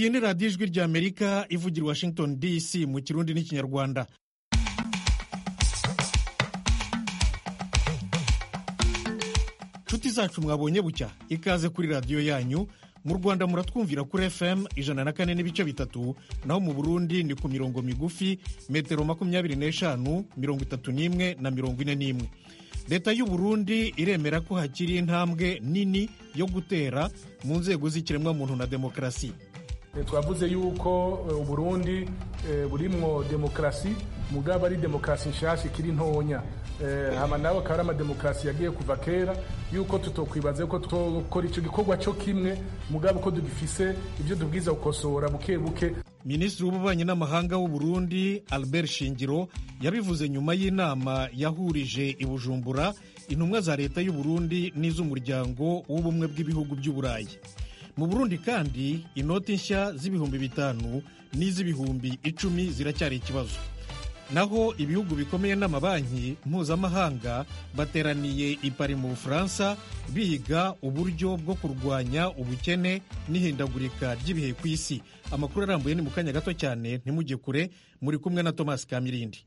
iyi ni radiyo ijwi ry'amerika ivugira i washington dc mu kirundi n'ikinyarwanda nshuti zacu mwabonye bucya ikaze kuri radiyo yanyu mu rwanda muratwumvira kuri fm ijana na kane n'ibice bitatu naho mu burundi ni ku mirongo migufi metero makumyabiri n'eshanu mirongo itatu n'imwe na mirongo ine n'imwe leta y'u burundi iremera ko hakiri intambwe nini yo gutera mu nzego z'ikiremwamuntu na demokarasi twavuze yuko uburundi burimwo demokarasi mugabo ari demokarasi nshasha ikiri ntonya hama nawe akaba ari amademokarasi yagiye kuva kera yuko tutokwibaza ko tukora icyo gikorwa cyo kimwe mugabo ko tugifise ibyo tubwiza gukosora buke buke minisitiri w'ububanyi n'amahanga w'u Burundi albert shingiro yabivuze nyuma y'inama yahurije i bujumbura intumwa za leta y'u Burundi n'iz'umuryango w'ubumwe bw'ibihugu by'uburayi mu burundi kandi inoti nshya z'ibihumbi bitanu n'iz'ibihumbi icumi ziracyari ikibazo naho ibihugu bikomeye n'amabanki mpuzamahanga bateraniye i Paris mu bufaransa biga uburyo bwo kurwanya ubukene n'ihindagurika ry'ibihe ku isi amakuru arambuye ni mu kanya gato cyane ntimujye kure muri kumwe na thomas kamirindi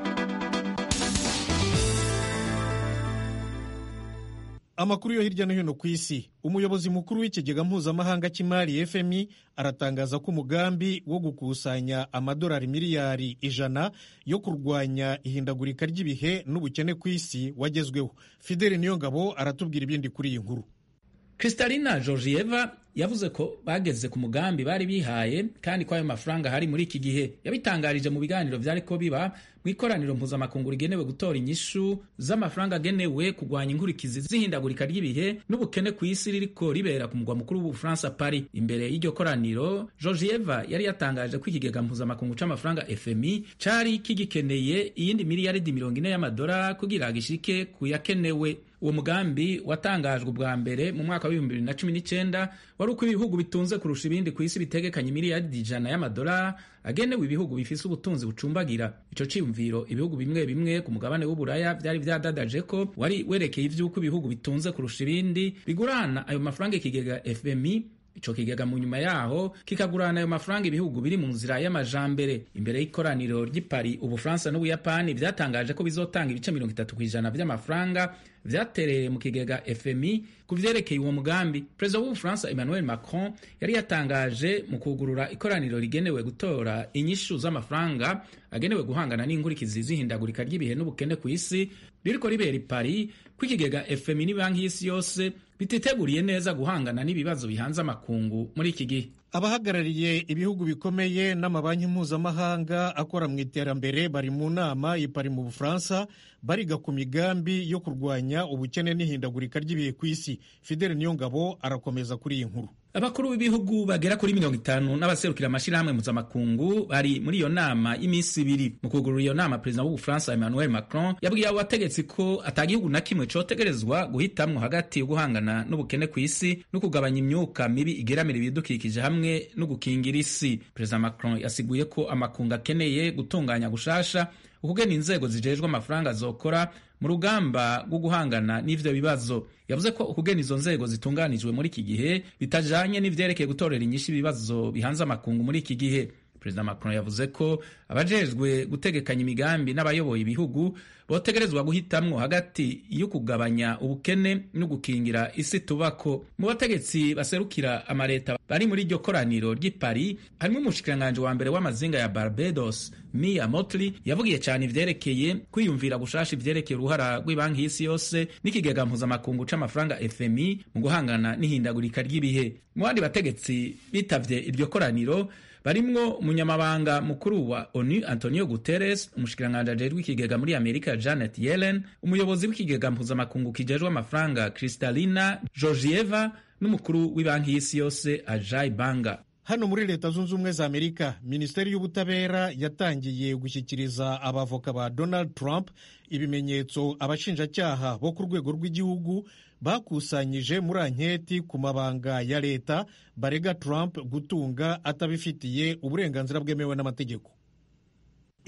amakuru yo hirya no hino ku isi umuyobozi mukuru w'ikigega mpuzamahanga cy'imari fmi aratangaza ko umugambi wo gukusanya amadolari miliyari ijana yo kurwanya ihindagurika ry'ibihe n'ubukene ku isi wagezweho fideli niyongabo aratubwira ibindi kuri iyi nkuru kristalina georgieva yavuze ko bageze ku mugambi bari bihaye kandi ko ayo mafaranga hari muri iki gihe yabitangarije mu biganiro byari ko biba mu ikoraniro mpuzamakungu rigenewe gutora inyishu z'amafaranga agenewe kurwanya inkurikizi z'ihindagurika ry'ibihe n'ubukene ku isi ririko ribera ku mugwa mukuru w'ubufaransa Paris imbere y'iryo koraniro georgieva yari yatangaje ko ikigega mpuzamakungu c'amafaranga fmi cari kigikeneye iyindi miliyaridi mirongo ine y'amadora kugira gishike ku yakenewe uwo mugambi watangajwe ubwa mbere mu mwaka w'ibihumbi bibiri na cumi n'icyenda wari uko ibihugu bitunze kurusha ibindi ku isi bitegekanye miliyaridi ijana y'amadolari agenewe ibihugu bifise ubutunzi bucumbagira ico ciyumviro ibihugu bimwe bimwe ku mugabane w'uburaya vyari vyadadaje ko wari werekeye ivy'uko ibihugu bitunze kurusha ibindi bigurana ayo mafaranga ikigega fmi ico kigega mu nyuma yaho kikagurana ayo mafaranga ibihugu biri mu nzira y'amajambere imbere y'ikoraniro ry'i Paris ubufaransa n'ubuyapani vyatangaje ko bizotanga ibice mirongo itatu kw'ijana vy'amafaranga vyatereye mu kigega fmi ku vyerekeye uwo mugambi perezida w'ubufaransa emmanuel macron yari yatangaje mu kugurura ikoraniro rigenewe gutora inyishu z'amafaranga agenewe guhangana n'inkurikizi z'ihindagurika ry'ibihe n'ubukene ku isi ririko ribera i paris ko ikigega fmi n'ibanki y'isi yose bititeguriye neza guhangana n'ibibazo bihanze amakungu muri iki gihe abahagarariye ibihugu bikomeye n'amabanki mpuzamahanga akora mu iterambere bari mu nama i Paris mu bufaransa bariga ku migambi yo kurwanya ubukene n'ihindagurika ry'ibihe ku isi fidele niyongabo arakomeza kuri iyi nkuru abakuru b'ibihugu bagera kuri mirongo itanu n'abaserukira amashyirahamwe mpuzamakungu bari muri iyo nama y'iminsi ibiri mu kugurura iyo nama perezida w'ubufaransa emmanuel macron yabwiye abo bategetsi ko atagihugu na kimwe cotegerezwa guhitamwo hagati yo guhangana n'ubukene ku isi no kugabanya imyuka mibi igeramira ibidukikije hamwe no gukingira isi perezida macron yasiguye ko amakungu akeneye gutunganya gushasha ukugena inzego zijejwe amafaranga zokora mu rugamba rwo guhangana n'ivyo bibazo yavuze ko ukugena izo nzego zitunganijwe muri iki gihe bitajanye n'ivyerekeye gutorera inyishu ibibazo bihanze amakungu muri iki gihe perezida macron yavuze ko abajejwe gutegekanya imigambi n'abayoboye ibihugu botegerezwa guhitamwo hagati yo kugabanya ubukene no gukingira isi tubako mu bategetsi baserukira amareta bari muri iryo koraniro ry'i paris harimo umushikiranganji wa mbere w'amazinga ya barbados mia motley yavugiye cyane ivyerekeye kwiyumvira gushasha ivyerekeye uruhara rw'ibanki y'isi yose n'ikigega mpuzamakungu c'amafaranga fmi mu guhangana n'ihindagurika ry'ibihe mu bandi bategetsi bitavye iryo koraniro barimwo umunyamabanga mukuru wa onu antonio guterres umushikiranganji ajejwe ikigega muri amerika janet yellen umuyobozi w'ikigega mpuzamakungu kijejwe amafaranga kristalina georgieva n'umukuru w'ibanki y'isi yose ajay banga hano muri leta zunze ubumwe za amerika minisiteri y'ubutabera yatangiye gushyikiriza abavoka ba donald trump ibimenyetso abashinjacyaha bo ku rwego rw'igihugu bakusanyije muri anketi ku mabanga ya leta barega trump gutunga atabifitiye uburenganzira bwemewe n'amategeko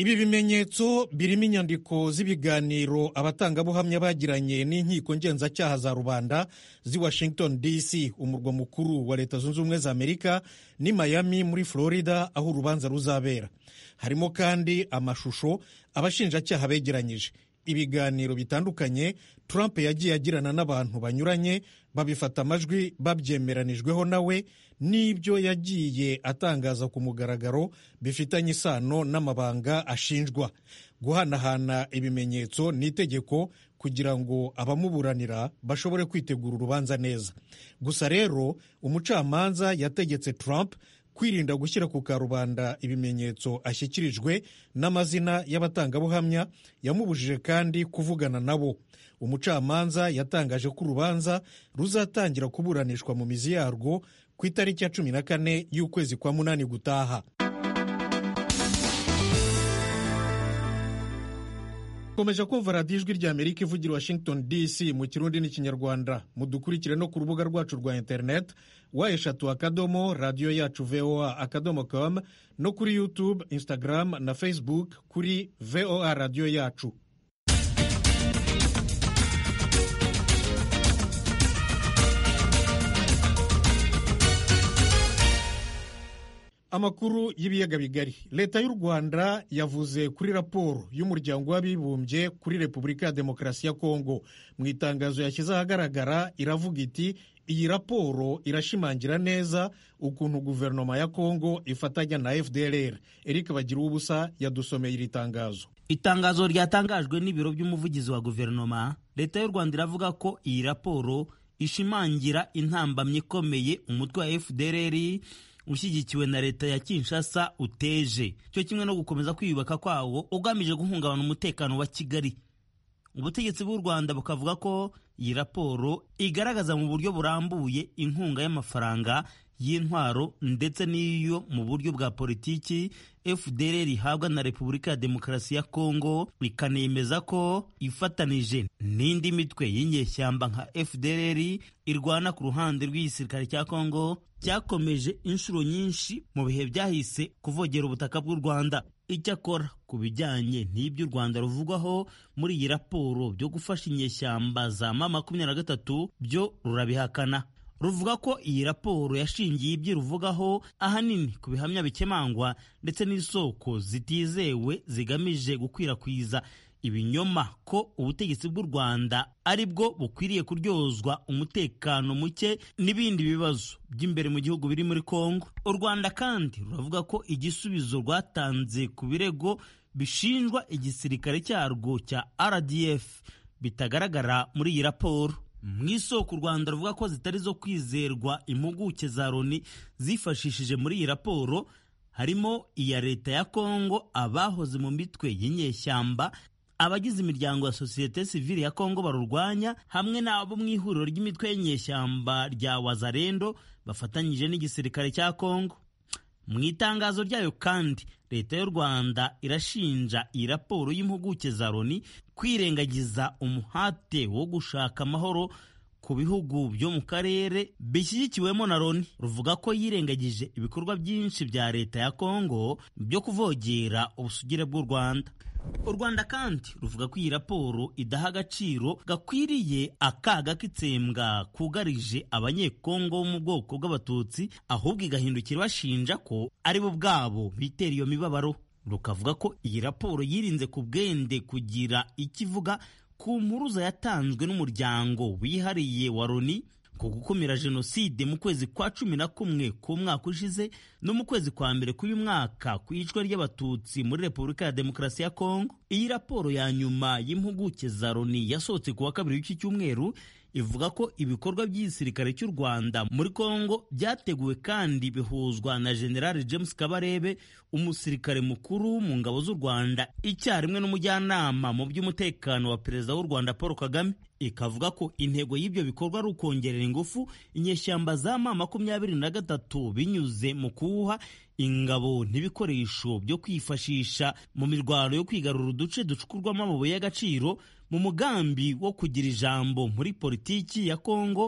ibi bimenyetso birimo inyandiko z'ibiganiro abatangabuhamya bagiranye n'inkiko ngenzacyaha za rubanda z'i washington dc umurwa mukuru wa leta zunze ubumwe za amerika n'i miami muri florida aho urubanza ruzabera harimo kandi amashusho abashinjacyaha begeranyije ibiganiro bitandukanye trump yagiye agirana n'abantu banyuranye babifata amajwi babyemeranijweho nawe n'ibyo yagiye atangaza ku mugaragaro bifitanye isano n'amabanga ashinjwa guhanahana ibimenyetso ni itegeko kugira ngo abamuburanira bashobore kwitegura urubanza neza gusa rero umucamanza yategetse Trump kwirinda gushyira ku karubanda ibimenyetso ashyikirijwe n'amazina y'abatangabuhamya yamubujije kandi kuvugana nabo umucamanza yatangaje ko urubanza ruzatangira kuburanishwa mu mizi yarwo ku itariki ya cumi na kane y'ukwezi kwa munani gutaha komeje kumva radiyo ijwi rya amerika ivugira washington dc mu kirundi n'ikinyarwanda mudukurikire no ku rubuga rwacu rwa interineti wa eshatu akadomo radiyo yacu voa akadomo com no kuri youtube instagram na facebook kuri voa radiyo yacu amakuru y'ibiyaga bigari leta y'u rwanda yavuze kuri raporo y'umuryango w'abibumbye kuri repubulika ya demokarasi ya kongo mu itangazo yashyize ahagaragara iravuga iti iyi raporo irashimangira neza ukuntu guverinoma ya kongo ifatanya na fdrr eric bagira ubusa yadusomeye iri tangazo itangazo ryatangajwe n'ibiro by'umuvugizi wa guverinoma leta y'u rwanda iravuga ko iyi raporo ishimangira intambamyi ikomeye umutwe wa fdrr ushyigikiwe na leta ya Kinshasa uteje cyo kimwe no gukomeza kwiyubaka kwawo ugamije guhungabana umutekano wa Kigali ubutegetsi bw'u Rwanda bukavuga ko iyi raporo igaragaza mu buryo burambuye inkunga y'amafaranga y'intwaro ndetse n'iyo mu buryo bwa politiki FDLR ihabwa na Repubulika ya Demokarasi ya Kongo ikanemeza ko ifatanije n'indi mitwe y'inyeshyamba nka FDLR irwana ku ruhande rw'igisirikare cya Kongo cyakomeje inshuro nyinshi mu bihe byahise kuvogera ubutaka bw'u Rwanda icyakora ku bijyanye n'ibyo u Rwanda ruvugwaho muri iyi raporo byo gufasha inyeshyamba za ma makumyabiri na gatatu byo rurabihakana ruvuga ko iyi raporo yashingiye ibyo ruvugaho ahanini ku bihamya bikemangwa ndetse n'isoko zitizewe zigamije gukwirakwiza ibinyoma ko ubutegetsi bw'u Rwanda ari bwo bukwiriye kuryozwa umutekano muke n'ibindi bibazo by'imbere mu gihugu biri muri Kongo. U Rwanda kandi ruravuga ko igisubizo rwatanze ku birego bishinjwa igisirikare cyarwo cya RDF bitagaragara muri iyi raporo. mu isoko u rwanda ruvuga ko zitari zo kwizerwa impuguke za loni zifashishije muri iyi raporo harimo iya leta ya kongo abahoze mu mitwe y'inyeshyamba abagize imiryango ya sosiyete sivile ya kongo barurwanya hamwe n'abo mu ihuriro ry'imitwe y'inyeshyamba rya wazarendo bafatanyije n'igisirikare cya kongo mu itangazo ryayo kandi leta y'u rwanda irashinja iyi raporo y'impuguke za loni kwirengagiza umuhate wo gushaka amahoro ku bihugu byo mu karere bishyigikiwemo na loni ruvuga ko yirengagije ibikorwa byinshi bya leta ya kongo byo kuvogera ubusugire bw'u rwanda u rwanda kandi ruvuga ko iyi raporo idaha agaciro gakwiriye akaga k'itsembwa kugarije abanyekongo bo mu bwoko bw'abatutsi ahubwo igahindukira bashinja ko ari bo ubwabo bitera iyo mibabaro rukavuga ko iyi raporo yirinze ku bwende kugira icyo ivuga ku mpuruza yatanzwe n'umuryango wihariye wa loni ku gukumira jenoside mu kwezi kwa cumi na kumwe k'umwaka ushize no mu kwezi kwa mbere k'uyu mwaka ku icwa ry'abatutsi muri repubulika ya demokarasi ya kongo iyi raporo ya nyuma y'impuguke za loni yasohotse ku wa kabiri w'iki cyumweru ivuga ko ibikorwa by'igisirikare cy'u rwanda muri kongo byateguwe kandi bihuzwa na general james kabarebe umusirikare mukuru mu ngabo z'u rwanda icyarimwe n'umujyanama mu by'umutekano wa perezida w'u rwanda paul kagame ikavuga ko intego y'ibyo bikorwa ari ukongerera ingufu inyeshyamba za ma makumyabiri na gatatu binyuze mu kuwuha ingabo n'ibikoresho byo kwifashisha mu mirwano yo kwigarura uduce ducukurwamo amabuye y'agaciro mu mugambi wo kugira ijambo muri politiki ya kongo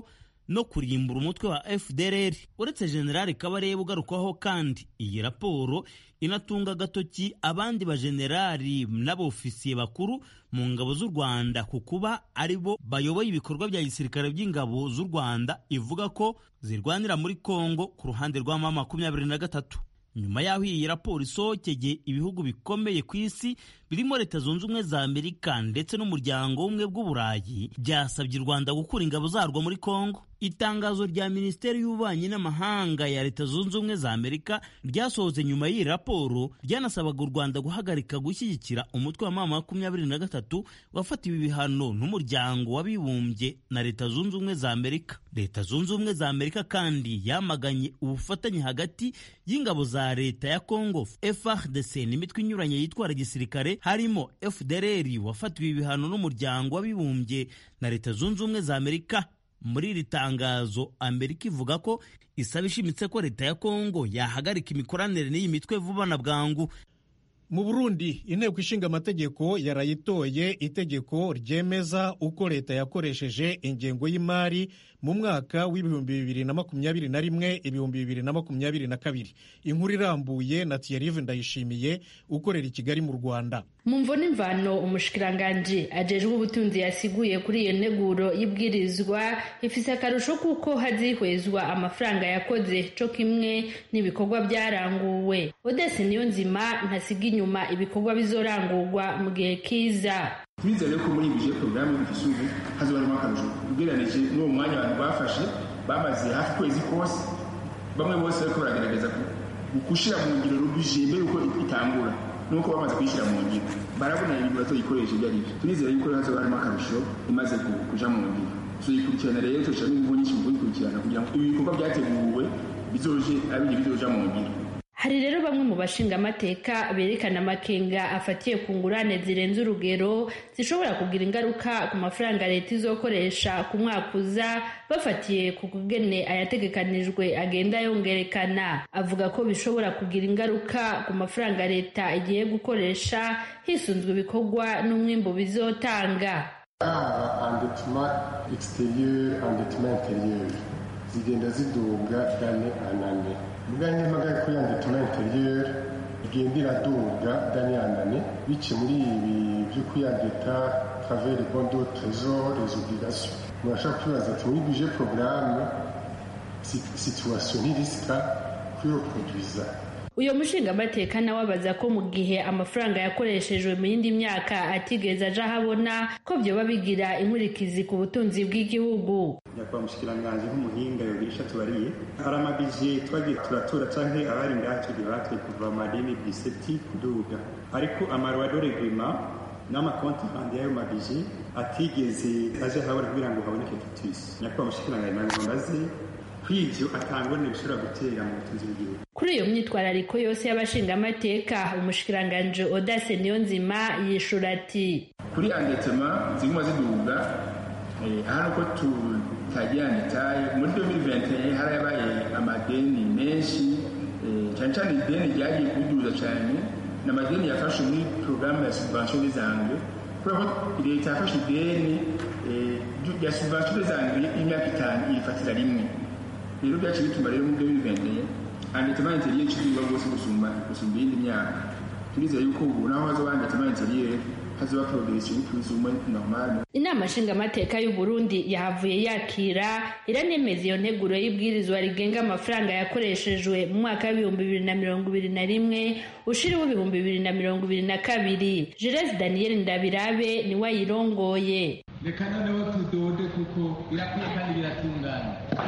no kurimbura umutwe wa fdrr uretse generali kabarebe ugarukwaho kandi iyi raporo inatunga agatoki abandi bajenerali n'abofisiye bakuru mu ngabo z'u rwanda ku kuba ari bo bayoboye ibikorwa bya gisirikare by'ingabo z'u rwanda ivuga ko zirwanira muri kongo ku ruhande rwa mama makumyabiri na gatatu nyuma y'aho iyi raporo isohokeye ibihugu bikomeye ku isi birimo leta zunze ubumwe za amerika ndetse n'umuryango w'ubumwe bw'uburayi byasabye u rwanda gukura ingabo zarwo muri kongo itangazo rya minisiteri y'ububanyi n'amahanga ya leta zunze ubumwe za amerika ryasohotse nyuma y'iyi raporo ryanasabaga u rwanda guhagarika gushyigikira umutwe wa mama makumyabiri na gatatu wafatiwe ibihano n'umuryango w'abibumbye na leta zunze ubumwe za amerika leta zunze ubumwe za amerika kandi yamaganye ubufatanye hagati y'ingabo za leta ya congo frdc n'imitwe inyuranye yitwara gisirikare harimo fdrr wafatiwe ibihano n'umuryango w'abibumbye na leta zunze ubumwe za amerika muri iri tangazo amerika ivuga ko isaba ishimitse ko leta ya kongo yahagarika imikoranire n'iyi mitwe vuba na bwangu mu burundi inteko ishinga amategeko yarayitoye itegeko ryemeza uko leta yakoresheje ingengo y'imari mu mwaka w'ibihumbi bibiri na makumyabiri na rimwe ibihumbi bibiri na makumyabiri na kabiri inkuru irambuye na tiyarive ndayishimiye ukorera i kigali mu rwanda mu mvo n'imvano umushikiranganji ajejwe ubutunzi yasiguye kuri iyo nteguro y'ibwirizwa ifise akarusho kuko hazihwezwa amafaranga yakoze co kimwe n'ibikorwa byaranguwe odese niyo nzima ntasiga inyuma ibikorwa bizorangurwa mu gihe kiza turizere ko muri bije porogaramu y'igisubizo hazobarimo akarusho ugereranije n'uwo mwanya abantu bafashe bamaze hafi ukwezi kose bamwe bose bariko baragerageza gushira mu ngiro rubije mbere yuko itangura nuko bamaze kuyishyira mu ngiro barabona ibintu batoyikoresha ibyo ari byo turizere yuko hazoba harimo akarusho imaze kuja mu ngiro tuyikurikirana rero tushiramo ingufu nyinshi mu kuyikurikirana kugira ngo ibi bikorwa byateguwe bizoje abindi bizoja mu ngiro hari rero bamwe mu bashingamateka berekana amakenga afatiye ku ngurane zirenze urugero zishobora kugira ingaruka ku mafaranga leta izokoresha ku mwaka uza bafatiye ku kugene ayategekanijwe agenda yongerekana avuga ko bishobora kugira ingaruka ku mafaranga leta igiye gukoresha hisunzwe ibikorwa n'umwimbu bizotanga endetema exterieur endetema interieur zigenda ziduga dane anane muganye mpagaye kuri endetema interieur igenda iraduga dane anane bice muri ibi byo kuyandeta travers les bons de trésor les obligations murashaka kwibaza ati muri budget programme situation ntirisika kuyoproduiza uyu mushingamateka nawe abaza ko mu gihe amafaranga yakoreshejwe mu yindi myaka atigeze aja ahabona ko byoba bigira inkurikizi ku butunzi bw'igihugu nyakubahwa mushikiranganji nk'umuhinga yogirisha tubariye hari amabije twagiye turatora canke abari ngaha tugiye batwe kuva mu madini biseti kuduga ariko amaruwa do reglement n'amakonti handi y'ayo mabije atigeze aje ahabona kugira ngo haboneke tutisi nyakubahwa mushikiranganji nabimbaze kw'ivyo atangorane bishobora gutera mu butunzi bw'igihugu kuri iyo myitwarariko yose y'abashingamateka umushikiranganji odase niyonzima yishura ati kuri andetema ziguma ziduga hano ko tutagira ndetaye muri 2021 harabaye amadeni menshi cyane cyane ideni ryagiye kuduza cyane ni amadeni yafashe muri porogaramu ya subvention des angles kubera ko leta yafashe ideni ya subvention des angles y'imyaka itanu iyifatira rimwe rero byaciye bituma rero muri 2021 andetema interieur icigwa rwose gusumba gusumba iyindi myaka turizeye yuko ubu naho hazoba andetema interieur hazoba progression y'utuzuma normal inama nshingamateka y'u Burundi yahavuye yakira iranemeza iyo nteguro y'ibwirizwa rigenga amafaranga yakoreshejwe mu mwaka w'ibihumbi bibiri na mirongo ibiri na rimwe ushiriwe ibihumbi bibiri na mirongo ibiri na kabiri Jules Daniel Ndabirabe niwe ayirongoye reka noneho tudode kuko birakwiye kandi biratunganye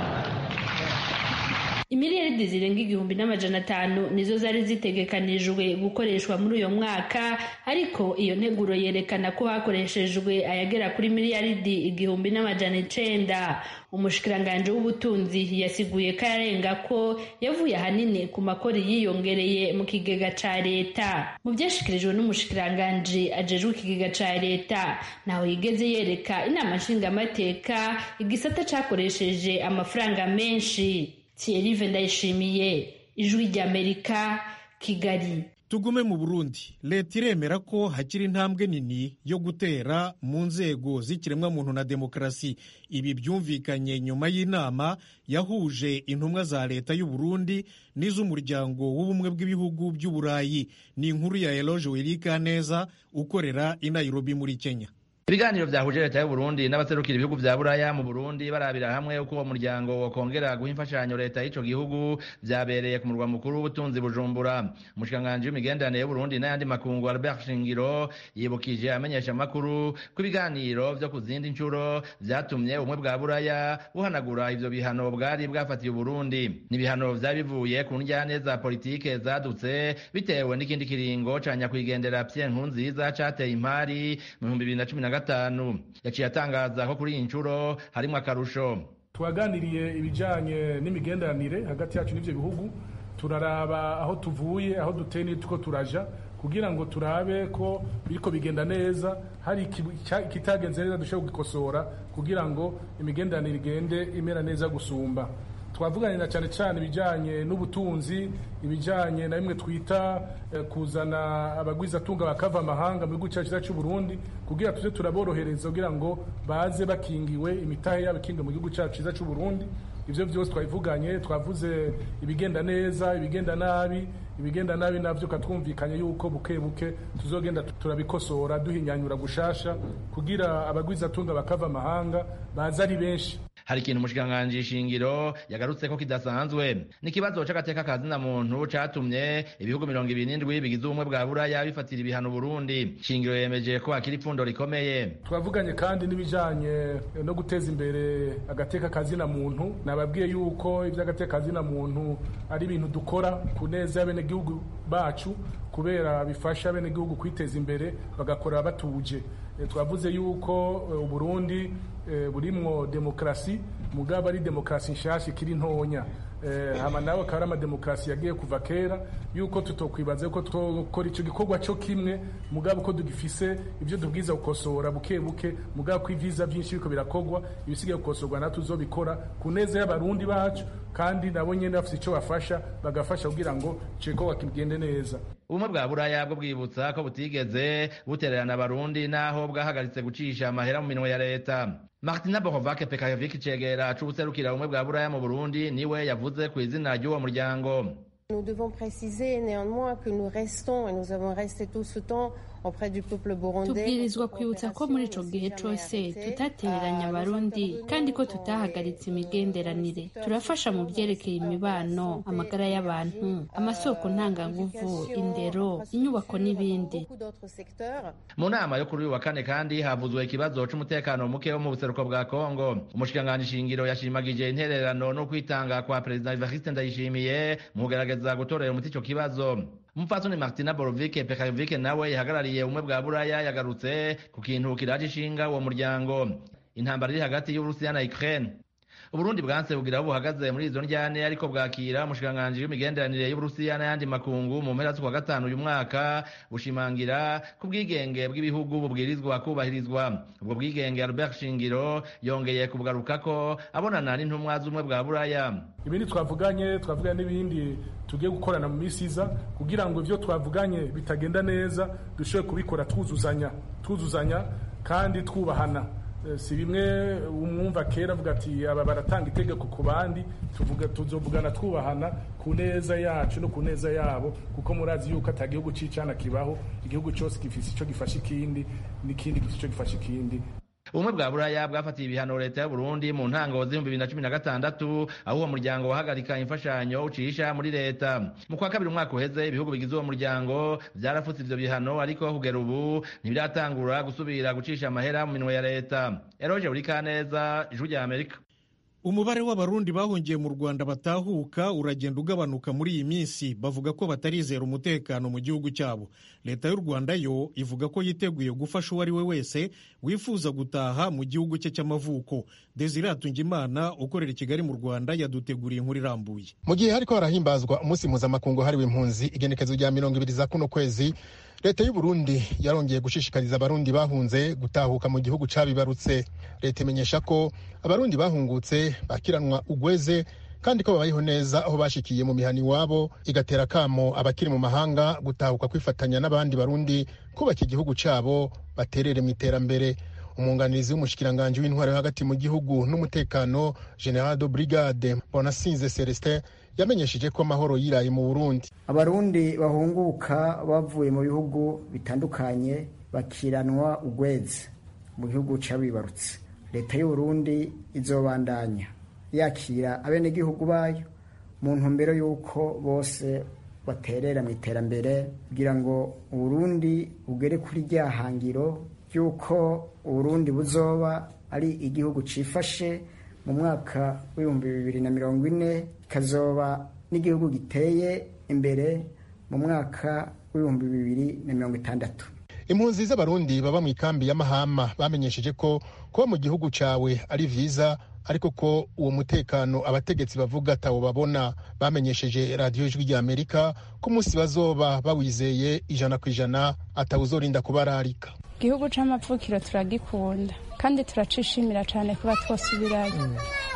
imiliyaridi zirenga igihumbi n'amajana atanu nizo zari zitegekanijwe gukoreshwa muri uyo mwaka ariko iyo nteguro yerekana ko hakoreshejwe ayagera kuri miliyaridi igihumbi n'amajana icenda umushikiranganji w'ubutunzi yasiguye ko yarenga ko yavuye ahanini ku makori yiyongereye mu kigega ca leta mu vyashikirijwe n'umushikiranganji ajejwe ikigega ca leta naho yigeze yereka inama nshingamateka igisata cakoresheje amafaranga menshi Thierry Ndayishimiye ijwi ry'Amerika Kigali tugume mu burundi leta iremera ko hakiri intambwe nini yo gutera mu nzego z'ikiremwamuntu na demokarasi ibi byumvikanye nyuma y'inama yahuje intumwa za leta y'u Burundi n'iz'umuryango w'ubumwe bw'ibihugu by'uburayi ni inkuru ya eloge wirika neza ukorera i nairobi muri kenya ibiganiro byahuje leta y'u Burundi n'abaserukira ibihugu vya buraya mu Burundi barabira hamwe uko uwo muryango wokongera guha imfashanyo leta y'ico gihugu vyabereye ku murwa mukuru w'ubutunzi Bujumbura umushikiranganji w'imigenderanire y'u Burundi n'ayandi makungu Albert Shingiro yibukije amenyesha amakuru ko ibiganiro vyo ku zindi ncuro vyatumye ubumwe bwa buraya buhanagura ivyo bihano bwari bwafatiye Burundi ni ibihano vyari bivuye ku njyane za politike zadutse bitewe n'ikindi kiringo ca nyakwigendera Pierre Nkurunziza cateye impari mu 2010 gatanu yaciye atangaza ko kuri iyi nshuro harimo akarusho twaganiriye ibijyanye n'imigenderanire hagati yacu n'ibyo bihugu turaraba aho tuvuye aho duteye n'uko turaja kugira ngo turabe ko biriko bigenda neza hari ikitagenze neza dushobora kugikosora kugira ngo imigenderanire igende imera neza gusumba twavuganye na cyane cyane ibijyanye n'ubutunzi ibijyanye na bimwe twita kuzana abagwizatunga bakava amahanga mu gihugu cyacu cy'u Burundi kugira tuze turaborohereza kugira ngo baze bakingiwe imitahe yabo ikingiwe mu gihugu cyacu cyiza cy'u Burundi ibyo byose twabivuganye twavuze ibigenda neza ibigenda nabi ibigenda nabi navyo katwumvikanye yuko buke buke tuzogenda turabikosora duhinyanyura gushasha kugira abagwizatunga bakava amahanga baza ari benshi hari ikintu umushikiranganji shingiro yagarutse ko kidasanzwe ni ikibazo c'agateka kazina muntu catumye ibihugu mirongo ibiri n'indwi bigize ubumwe bwa buraya bifatira ibihano burundi shingiro yemeje ko hakiri ipfundo rikomeye twavuganye kandi n'ibijanye no guteza imbere agateka kazina muntu nababwiye yuko ivy'agateka kazina muntu ari ibintu dukora ku neza y'abenegihugu bacu kubera bifasha abenegihugu kwiteza imbere bagakora batuje twavuze yuko uburundi burimwo demokarasi mugabo ari demokarasi nshasha ikiri ntonya hama nawe akaba ari amademokarasi yagiye kuva kera yuko tutokwibaza ko twokora icyo gikorwa cyo kimwe mugabo ko dugifise ibyo tubwiza gukosora buke buke mugabo ko ivyiza byinshi biriko birakorwa ibisigaye gukosorwa natwe tuzobikora ku neza y'abarundi bacu kandi nabo nyene bafise ico bafasha bagafasha kugira ngo ico gikorwa kigende neza ubumwe bwa buraya bwo bwibutsa ko butigeze butererana abarundi n'aho bwahagaritse gucisha amahera mu minwe ya leta martina bohovake pekayovic cegera c'ubuserukira ubumwe bwa buraya mu burundi niwe yavuze ku izina ry'uwo muryango Nous devons préciser néanmoins que nous restons et nous avons resté tout ce temps tubwirizwa kwibutsa ko muri ico gihe cose tutatereranya abarundi kandi ko tutahagaritse imigenderanire turafasha mu vyerekeye imibano amagara y'abantu amasoko ntanganguvu indero inyubako n'ibindi mu nama yo kuri uyu wa kane kandi havuzwe ikibazo c'umutekano muke wo mu buseruko bwa kongo umushikiranganji shingiro yashimagije intererano no kwitanga kwa perezida evariste ndayishimiye mu kugerageza gutorera umuti ico kibazo umupfasoni martina borovike pekayovike nawe yahagarariye ubumwe bwa buraya yagarutse ku kintu kiraje ishinga uwo muryango intambara iri hagati y'uburusiya na ukraine uburundi bwanse bugira aho buhagaze muri izo njyane ariko bwakira umushikiranganji w'imigenderanire y'uburusiya n'ayandi makungu mu mpera z'ukwa gatanu uyu mwaka bushimangira ku bwigenge bw'ibihugu bubwirizwa kubahirizwa ubwo bwigenge albert shingiro yongeye kubugarukako abonana n'intumwa z'ubumwe bwa buraya ibindi twavuganye twavuganye n'ibindi tugiye gukorana mu minsi iza kugira ngo ibyo twavuganye bitagenda neza dushobore kubikora twuzuzanya twuzuzanya kandi twubahana si bimwe umwumva kera avuga ati aba baratanga itegeko ku bandi tuvuga tuzovugana twubahana ku neza yacu no ku neza yabo kuko murazi yuko ata gihugu c'icana kibaho igihugu cyose gifise ico gifasha ikindi n'ikindi gifise ico gifasha ikindi ubumwe bwa buraya bwafatiye ibihano leta y'u Burundi mu ntango z'ibihumbi bibiri na cumi na gatandatu aho uwo muryango wahagarika imfashanyo ucisha muri leta mu kwa kabiri umwaka uheze ibihugu bigize uwo muryango vyarafutse ivyo bihano ariko kugera ubu ntibiratangura gusubira gucisha amahera mu minwe ya leta eroje burikaneza ijwi rya amerika umubare w'abarundi bahungiye mu rwanda batahuka uragenda ugabanuka muri iyi minsi bavuga ko batarizera umutekano mu gihugu cyabo leta y'u rwanda yo ivuga ko yiteguye gufasha uwo ari we wese wifuza gutaha mu gihugu cye cy'amavuko desire hatungimana ukorera i kigali mu rwanda yaduteguriye inkuru irambuye mu gihe hariko harahimbazwa umunsi mpuzamakungu hariwe impunzi igenekezo rya mirongo ibiri za kuno kwezi leta y'u Burundi yarongeye gushishikariza abarundi bahunze gutahuka mu gihugu cabibarutse leta imenyesha ko abarundi bahungutse bakiranwa ugweze kandi ko babayeho neza aho bashikiye mu mihana iwabo igatera akamo abakiri mu mahanga gutahuka kwifatanya n'abandi barundi kubaka igihugu cyabo baterere mu iterambere umwunganizi w'umushikiranganji w'intwaro yo hagati mu gihugu n'umutekano general de brigade bonasinze celestin yamenyesheje ko amahoro yiraye mu burundi abarundi bahunguka bavuye mu bihugu bitandukanye bakiranwa ugweze mu gihugu c'abibarutse leta y'uburundi izobandanya yakira abenegihugu bayo mu ntumbero y'uko bose baterera mu iterambere kugira ngo uburundi bugere kuri rya hangiro ry'uko uburundi buzoba ari igihugu cifashe mu mwaka w'ibihumbi bibiri na mirongo ine kikazoba n'igihugu giteye imbere mu mwaka w'ibihumbi bibiri na mirongo itandatu impunzi z'abarundi baba mu ikambi y'amahama bamenyesheje ko kuba mu gihugu cyawe ari vyiza ariko ko uwo mutekano abategetsi bavuga atawo babona bamenyesheje radiyo ijwi rya amerika ko umunsi bazoba bawizeye ijana ku ijana atawuzorinda kubararika igihugu c'amapfukiro turagikunda kandi turacishimira cyane kuba twosubirayo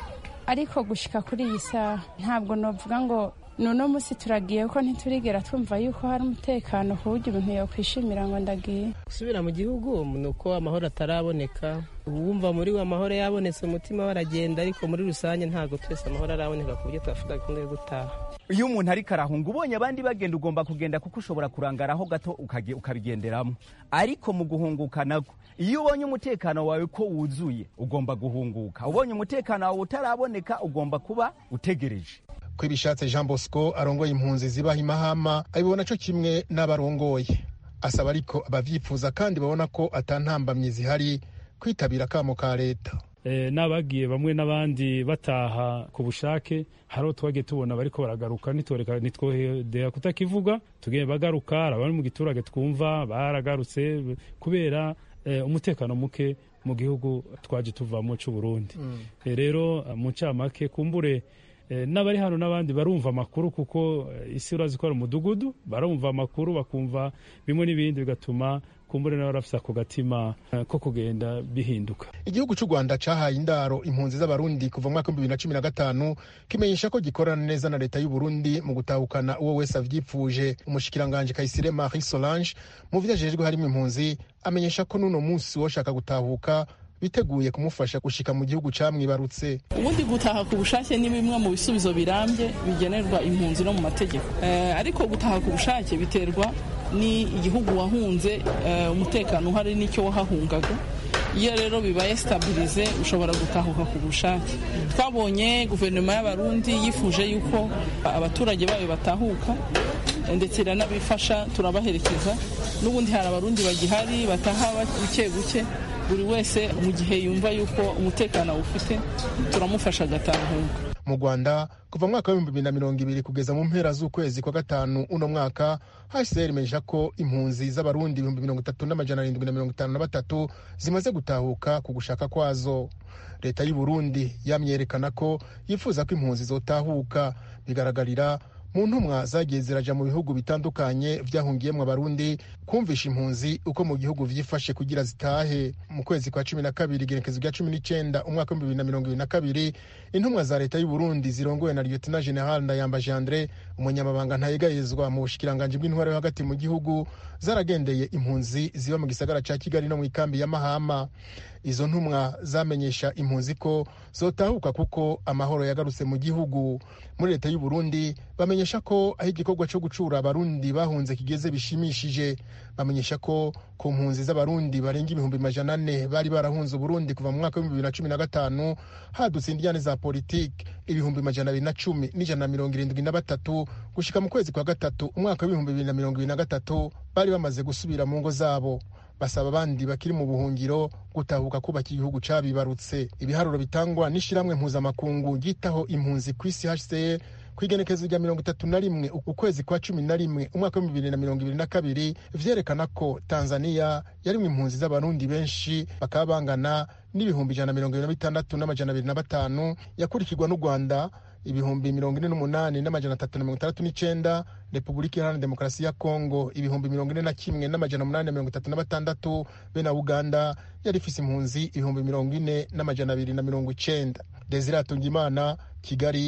ariko gushika kuri iyi saha ntabwo novuga ngo nuno musi turagiye ko ntiturigera twumva yuko hari umutekano ku buryo umuntu yokwishimira ngo ndagiye gusubira mu gihugu ni uko amahoro ataraboneka uwumva muri we amahoro yabonetse umutima we aragenda ariko muri rusange ntabwo twese amahoro araboneka ku buryo twafata gahunda yo gutaha iyo umuntu ariko arahunga ubonye abandi bagenda ugomba kugenda kuko ushobora kurangaraho gato ukabigenderamo ariko mu guhunguka nabwo iyo ubonye umutekano wawe ko wuzuye ugomba guhunguka ubonye umutekano wawe utaraboneka ugomba kuba utegereje ko ibishatse jean bosco arongoye impunzi zibaha imahama abibona cyo kimwe n'abarongoye asaba ariko abavyifuza kandi babona ko atantambamyi zihari kwitabira akamo ka leta n'abagiye bamwe n'abandi bataha ku bushake hari aho twagiye tubona bariko baragaruka nitwohedera kutakivuga tugiye bagaruka abari mu giturage twumva baragarutse kubera umutekano muke mu gihugu twaje tuvamo c'uburundi rero mu ncamake kumbure n'abari hano n'abandi barumva amakuru kuko isi urazi ko ari umudugudu barumva amakuru bakumva bimwe n'ibindi bigatuma kumbure nawe barafise ako gatima ko kugenda bihinduka igihugu cy'u rwanda cahaye indaro impunzi z'abarundi kuva mu mwaka w'ibihumbi bibiri na cumi na gatanu kimenyesha ko gikorana neza na leta y'uburundi mu gutahukana uwo wese avyipfuje umushikiranganji kayisire marie solange mu vyo ajejwe harimo impunzi amenyesha ko n'uno munsi woshaka gutahuka biteguye kumufasha gushika mu gihugu camwibarutse ubundi gutaha ku bushake ni bimwe mu bisubizo birambye bigenerwa impunzi no mu mategeko ariko gutaha ku bushake biterwa ni igihugu wahunze umutekano uhari n'icyo wahahungaga iyo rero bibaye sitabirize ushobora gutahuka ku bushake twabonye guverinoma y'abarundi yifuje yuko abaturage bayo batahuka ndetse iranabifasha turabaherekeza n'ubundi hari abarundi bagihari bataha buke buke buri wese mu gihe yumva yuko umutekano awufite turamufasha agatahuka mu rwanda kuva mu mwaka w'ibihumbi bibiri na mirongo ibiri kugeza mu mpera z'ukwezi kwa gatanu uno mwaka hcr imenyesha ko impunzi z'abarundi ibihumbi mirongo itatu n'amajana arindwi na mirongo itanu na batatu zimaze gutahuka ku gushaka kwazo leta y'u burundi yamyerekana ko yifuza ko impunzi zotahuka bigaragarira mu ntumwa zagiye ziraja mu bihugu bitandukanye vyahungiyemwo abarundi kumvisha impunzi uko mu gihugu vyifashe kugira zitahe mu kwezi kwa cumi na kabiri igenekezo rya cumi n'icenda umwaka w'ibihumbi bibiri na mirongo ibiri na kabiri intumwa za leta y'uburundi zirongowe na lieutenant general ndayambaje andre umunyamabanga ntayegayezwa mu bushikiranganji bw'intwaro yo hagati mu gihugu zaragendeye impunzi ziba mu gisagara ca kigali no mu ikambi ya mahama izo ntumwa zamenyesha impunzi ko zotahuka kuko amahoro yagarutse mu gihugu muri leta y'u Burundi bamenyesha ko aho igikorwa cyo gucura abarundi bahunze kigeze bishimishije bamenyesha ko ku mpunzi z'abarundi barenga ibihumbi majana ane bari barahunze uburundi kuva mu mwaka w'ibihumbi bibiri na cumi na gatanu hadutse indiyane za politiki ibihumbi majana abiri na cumi n'ijana na mirongo irindwi na batatu gushika mu kwezi kwa gatatu umwaka w'ibihumbi bibiri na mirongo ibiri na gatatu bari bamaze gusubira mu ngo zabo basaba abandi bakiri mu buhungiro gutahuka kubaka igihugu cabibarutse ibiharuro bitangwa n'ishiramwe mpuzamakungu ryitaho impunzi ku isi hcr ku igenekezo rya mirongo itatu na rimwe ukwezi kwa cumi na rimwe umwaka w'ibihumbi bibiri na mirongo ibiri na kabiri vyerekana ko tanzania yarimwe impunzi z'abarundi benshi bakaba bangana n'ibihumbi ijana na mirongo ibiri na bitandatu n'amajana abiri na batanu yakurikirwa n'u rwanda ibihumbi mirongo ine n'umunani n'amajana atatu na mirongo itandatu n'icenda repubulika iharanira demokarasi ya kongo ibihumbi mirongo ine na kimwe n'amajana umunani na mirongo itatu na batandatu be na uganda yari ifise impunzi ibihumbi mirongo ine n'amajana abiri na mirongo icenda desire atungimana kigali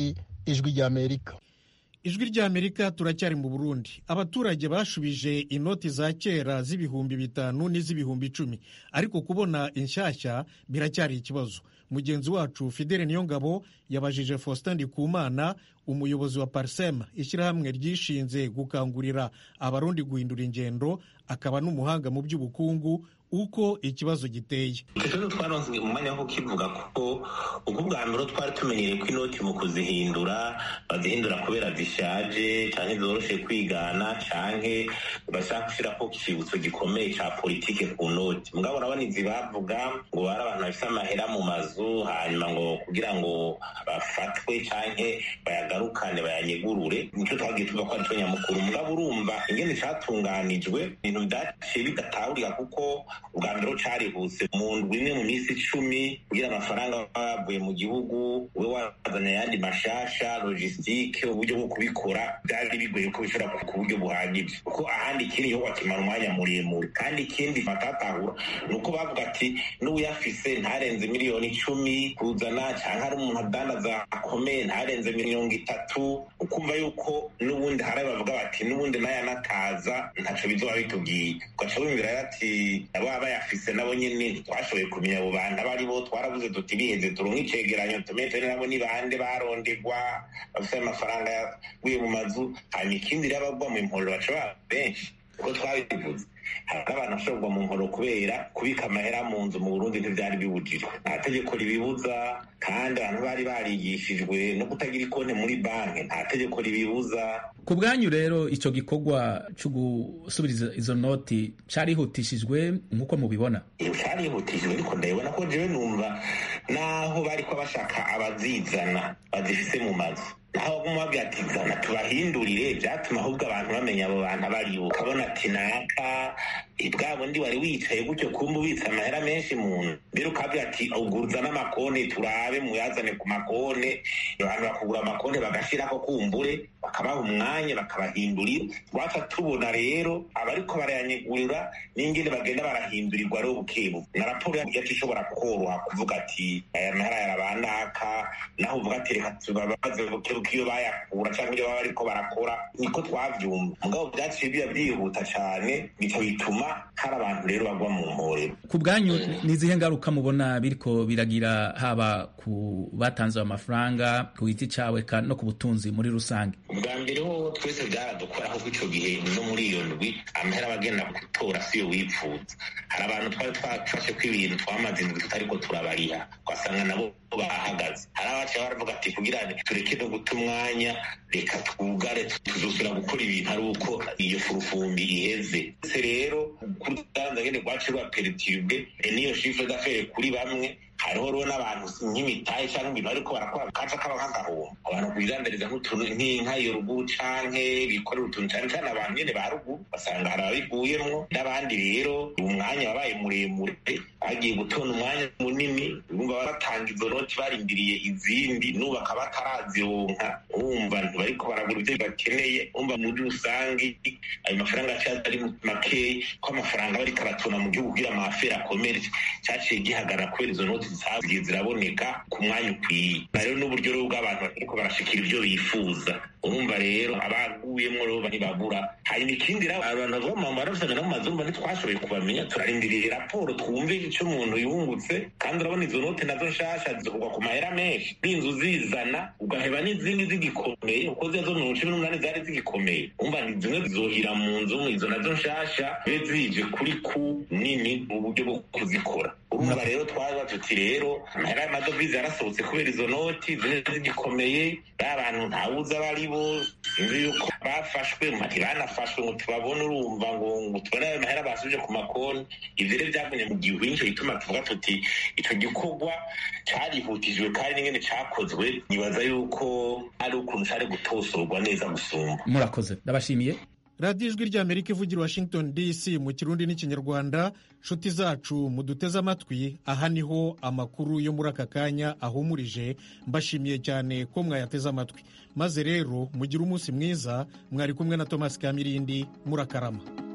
ijwi ry'amerika ijwi ry'amerika turacyari mu burundi abaturage bashubije inoti za kera z'ibihumbi bitanu n'iz'ibihumbi icumi ariko kubona inshyashya biracyari ikibazo mugenzi wacu fidele niyongabo yabajije faustin ndikumana umuyobozi wa parsem ishyirahamwe ryishinze gukangurira abarundi guhindura ingendo akaba n'umuhanga mu by'ubukungu uko ikibazo giteye ikibazo twaronse mu mwanya wo kukivuga kuko ubwo bwa mbere twari tumenyereye ko inoti mu kuzihindura bazihindura kubera zishaje cyangwa zoroshe kwigana cyangwa bashaka gushyiraho icyibutso gikomeye cya politike ku noti mugabo urabona izi bavuga ngo bari abantu bafite amahera mu mazu hanyuma ngo kugira ngo bafatwe cyangwa bayagarukane bayanyegurure nicyo twagiye tuvuga ko aricyo nyamukuru mugabo urumva ingene cyatunganijwe ibintu byaciye bidatahurika kuko ubwa mbere carihuse mu ndwi imwe mu minsi icumi kugira amafaranga bavuye mu gihugu ube wazanye ayandi mashasha logisitike uburyo bwo kubikora byari bigoye ko bishobora ku buryo buhagije kuko ahandi ikindi yo wakimara umwanya muremure kandi ikindi batatahura ni uko bavuga ati n'uyafise ntarenze miliyoni icumi kuzana cyangwa ari umuntu adandaza akomeye ntarenze mirongo itatu ukumva yuko n'ubundi hari bavuga bati n'ubundi nayo anataza ntaco bizoba bitubwiye ugaca wumvira ati baba bayafise nabo nyene twashoboye kumenya abo bantu abo ari bo twarabuze tuti biheze turonke icegeranyo tumenye turi nabo ni bande barondegwa bafise amafaranga yaguye mu mazu hanyuma ikindi rero abagwa mu mporero baca baba benshi uko twabivuze hari abantu bashobora kugwa mu nkoro kubera kubika amahera mu nzu mu burundi ntivyari bibujijwe nta tegeko ribibuza kandi abantu bari barigishijwe no kutagira ikonte muri banki nta tegeko ribibuza ku bwanyu rero icyo gikorwa cyo gusubiriza izo noti carihutishijwe nk'uko mubibona carihutishijwe ariko ndabibona ko jewe numva naho bariko bashaka abazizana bazifise mu mazu naho baguma babwira ati zana tubahindurire byatuma ahubwo abantu bamenya abo bantu abaribo ukabona ati naka bwa bundi wari wicaye gutyo kumva ubitse amahera menshi mu nzu mbere ukabwira ati uguruza n'amakone turabe muyazane ku makone abantu bakugura amakone bagashirako kumbure bakabaha umwanya bakabahindurira twaca tubona rero abariko barayanyegurira n'ingene bagenda barahindurirwa rero bukebu na raporo yacu ishobora koroha kuvuga ati aya mahera yarabanaka naho uvuga ati reka tubabaze bukebu iyo bayakura cyangwa ibyo baba bariko barakora niko twavyumva mugabo vyaciye biba vyihuta cane bica bituma hari abantu rero bagwa mu mporero ku bwanyu ni izihe ngaruka mubona biriko biragira haba ku batanze amafaranga ku giti cawe no ku butunzi muri rusange ubwa mbere ho twese byaradukoraho ko ico gihe no muri iyo ndwi amahera abagenda gutora siyo wipfuza hari abantu twari twafashe ko ibintu twamaze indwi tutariko turabariha ugasanga nabo bahagaze hari abaciye baravuga ati kugira tureke no guta umwanya reka twugare tuzosubira gukora ibintu ari uko iyo furufumbi iheze se rero kurudanza ngene rwaciye rwaperitibwe n'iyo shifre d'affaires kuri bamwe hariho rero n'abantu nk'imitahe cyangwa ibintu ariko barakora kaca kaba nk'agahombo abantu kubidandariza nk'utuntu nk'inka iyo ruguru canke bikorera utuntu cyane cyane abantu nyene ba ruguru basanga hari ababiguyemwo n'abandi rero umwanya wabaye muremure bagiye gutona umwanya munini bumva baratanga izo noti barindiriye izindi n'ubu bakaba batarazironka wumva ntibariko baragura ivyo bakeneye wumva muri rusange ayo mafaranga aciye ari makeyi ko amafaranga bariko aratona mu gihugu kugira amafera akomere caciye gihagarara kubera izo noti zagiye ziraboneka ku mwanya ukwiye na rero n'uburyo rero bw'abantu bariko barashikira ivyo bifuza urumva rero abaguyemwo rero ntibabura hanyuma ikindi rero abantu bavuga mu barafitanye no mu mazu urumva ntitwashoboye kubamenya turarindiriye raporo twumve ico umuntu yungutse kandi urabona izo note nazo nshasha zikugwa ku mahera menshi n'inzu zizana ugaheba n'izindi zigikomeye kuko ziya zo mirongo cumi n'umunani zari zigikomeye umva ni zimwe zizohira mu nzu izo nazo nshasha zibe zije kuri ku nini mu buryo bwo kuzikora urumva rero twaza tuti rero amahera y'amadovize yarasohotse kubera izo noti zimwe zigikomeye ba bantu ntawuzi abo ari bo sinzi yuko bafashwe mati banafashwe ngo tubabone urumva ngo ngo tubone ayo mahera basubije ku makonti ivyo rero vyagumye mu gihugu nico gituma tuvuga tuti ico gikorwa carihutijwe kandi n'ingene cakozwe nibaza yuko ari ukuntu cari gutosorwa neza gusumba murakoze ndabashimiye radiyo ijwi ry'amerika ivugira washington dc mu kirundi n'ikinyarwanda nshuti zacu muduteze amatwi aha niho amakuru yo muri aka kanya ahumurije mbashimiye cyane ko mwayateze amatwi maze rero mugire umunsi mwiza mwari kumwe na thomas kamirindi murakarama